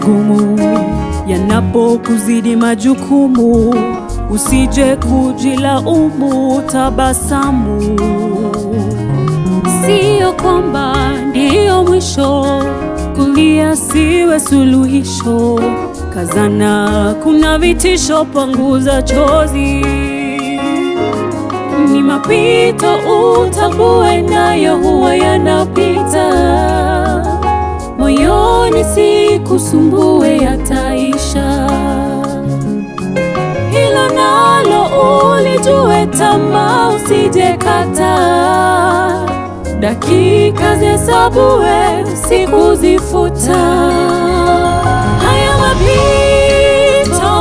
magumu yanapokuzidi majukumu, usije kujilaumu, tabasamu. Sio kwamba ndiyo mwisho, kulia siwe suluhisho. Kazana, kuna vitisho, panguza chozi. Ni mapito, utambue nayo huwa yanapita. Moyoni sikusumbue, yataisha. Hilo nalo ulijue, tamaa usijekata. Dakika zihesabue, siku zifuta. Haya mapito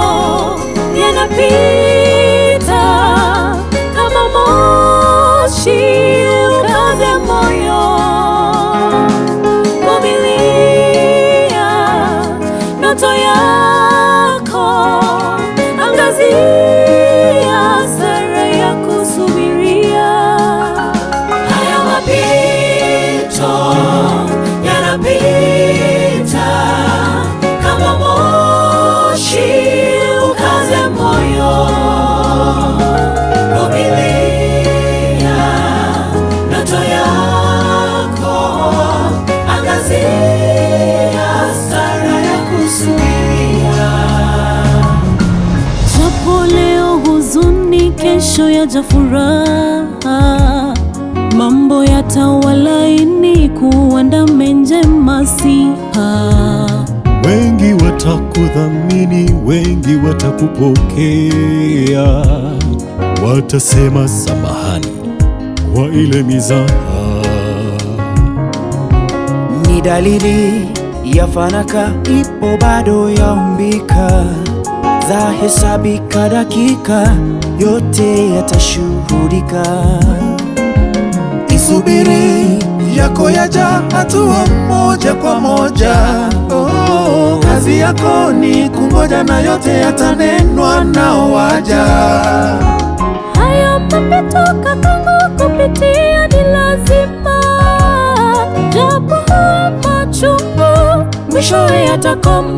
yanapita kama moshi, ukaze moyo, vumilia ndoto yako, angazia sara ya kusubiria. Haya mapito yanapita kama moshi, ukaze moyo, vumilia ndoto yako, angazia sara ya kusubiria. Japo leo huzuni, kesho yaja furaha, mambo yatawalaini, kuandame njema siha. Wengi watakudhamini, wengi watakupokea, watasema samahani kwa ile mizaha. Ni dalili ya fanaka, ipo bado yaumbika, za hesabika dakika, yote yatashuhudika. Isubiri yako yaja, hatua moja kwa moja. Oh, kazi yako ni kungoja, na yote yatanenwa nao waja. Haya mapito kakangu, kupitia ni lazima, japo huwa machungu, mwishowe yatakoma.